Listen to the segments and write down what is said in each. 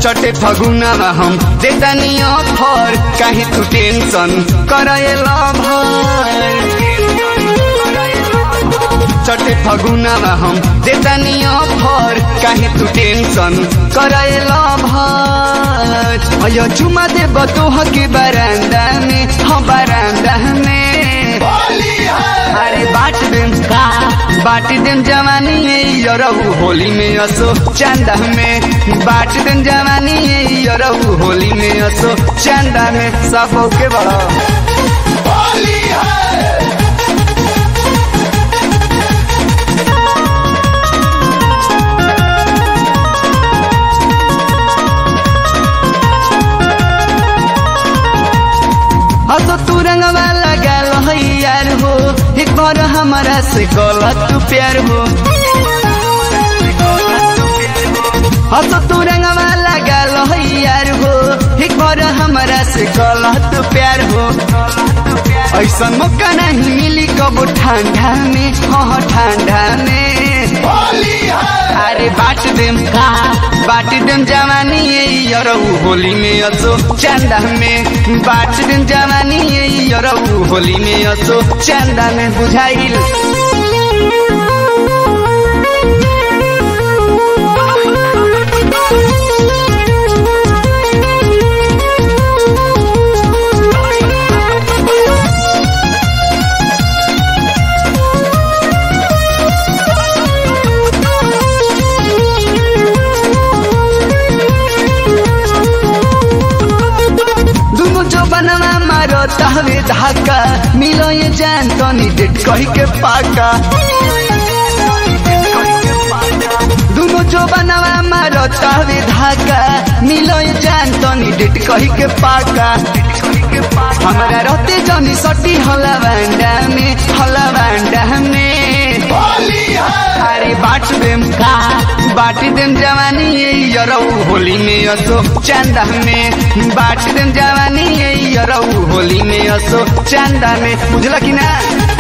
चटे फगुनामा हम देतानी अफर काहे तू टेंशन कराएला भर चटे फगुनामा हम देतानी अफर काहे तू टेंशन कराएला भर अयो चुमा दे बतोह के बरांदा में हम बरांदा में अरे बाट देम का बाट देम जवानी है यरहु होली में असो चंदा में बाट देम जवानी है यरहु होली में असो चंदा में सब के बड़ा होली है असो तू रंगवा लगाल है यार हो एक बार हमारा से गलत तू प्यार हो असो तू रंगवा लगाल है यार हो एक बार हमारा से गलत तू प्यार हो ऐसा मौका नहीं मिली कबो ठंडा में हाँ ठंडा में होली है अरे बाट देम का बाट देम जवानी है यरहु होली में असो चंदा में बाट देम जवानी है यरहु होली में असो चंदा में बुझाइल दुनु जो बनवा मारो तहवे धाका मिलो ये जान तनी डेट कही के पाका दुनु जो बनवा मारो तहवे धाका मिलो ये जान तनी डेट कही के पाका हमारा रहते जनी सटी हला बांडा में हला बांडा में होली है अरे बाट देम का बाट देम जवानी ये यरऊ होली में असो चंदा में बाट देम जवानी ये यरऊ होली में असो चंदा में बुझला कि ना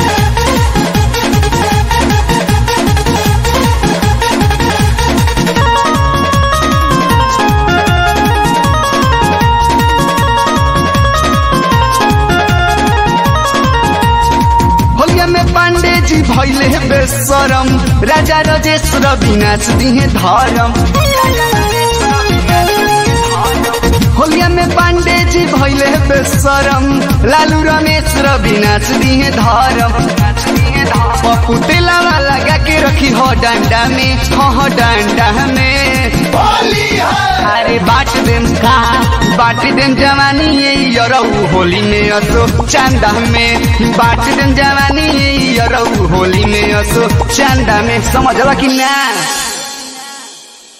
होलिया में पांडे जी भैले बेसरम राजा रजेश रविनाश दिहे धरम होलिया में पांडे जी भैले बेसरम लालू रमेश रविनाश दिहे धरम पपुटेला लगा के रखी हो डंडा में हो हो डंडा में होली है अरे बाट देम का बाट देम जवानी ये यरऊ होली में असो चंदा में बाट देम जवानी ये यरऊ होली में असो चंदा में समझला कि ना